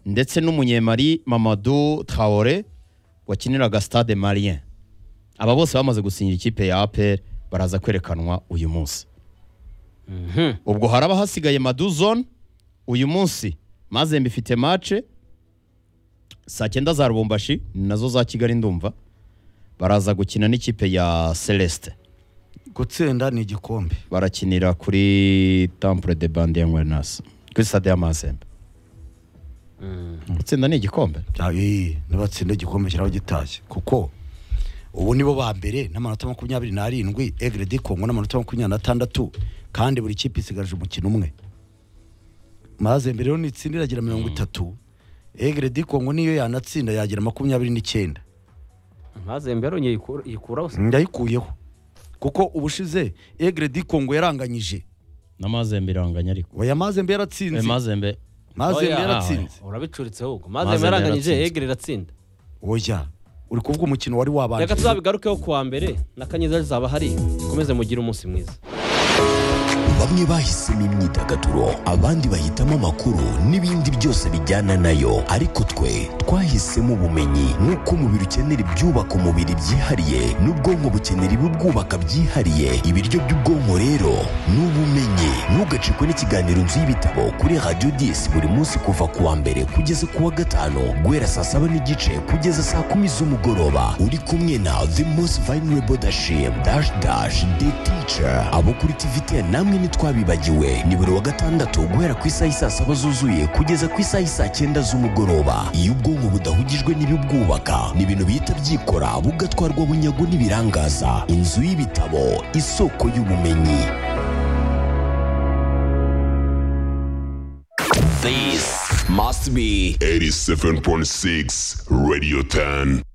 ndetse n'umunyemari Mamadou Traore wakiniraga Stade Malien aba bose bamaze gusinyira ikipe ya APR baraza kwerekanwa uyu munsi ubwo haraba hasigaye Madu Zone uyu munsi Mazembe ifite match saa cyenda za Rubumbashi ni nazo za Kigali ndumva baraza gukina n'ikipe ya Celeste gutsinda ni igikombe barakinira kuri Temple de Bande ya Ngwenas kuri Stade ya Mazembe gutsinda ni igikombe Ayi, nibatsinda igikombe kiraba gitashye kuko ubu nibo ba mbere n'amanota makumyabiri n'arindwi egre di kongo n'amanota makumyabiri n'atandatu kandi buri kipe isigaje umukino umwe maze mbere rero nitsinda iragira mirongo itatu egre di kongo niyo yanatsinda yagira makumyabiri n'icyenda maze mbero yikuraho se ndayikuyeho kuko ubushize egre di kongo yaranganyije na Mazembe iranganya ariko oya maze mbere Eh, yaratsinze Mazembe maze mbere Oya, yaratsinze urabicuritse ahubwo Maze maze mbere yaranganyije aratsinze. egere iratsinda oya uri kuvuga umukino wari reka wabanje tuzabigarukeho kuwa mbere na kanyiza zizaba hari mukomeze mugire umunsi mwiza bamwe bahisemo imyidagaduro abandi bahitamo amakuru n'ibindi byose bijyana nayo ariko twe twahisemo ubumenyi nk'uko umubiri ukenera ibyubaka umubiri byihariye n'ubwonko bukenera ibibwubaka byihariye ibiryo by'ubwonko rero ni ubumenyi ntugacikwe n'ikiganiro nzu y'ibitabo kuri radiyo disi buri munsi kuva ku wa mbere kugeza ku wa gatanu guhera saa saba n'igice kugeza saa kumi z'umugoroba uri kumwe na the most vulnerable dashim dash dash the teacher abo kuri tvtn namwe ntitwabibagiwe ni buri wa gatandatu guhera ku isaha isaa saba zuzuye kugeza ku isaha isaa cyenda z'umugoroba iyo ubwonko budahugijwe n'ibibwubaka ni ibintu bihita byikora bugatwarwa bunyago n'ibirangaza inzu y'ibitabo isoko y'ubumenyi This must be 87.6 Radio 10.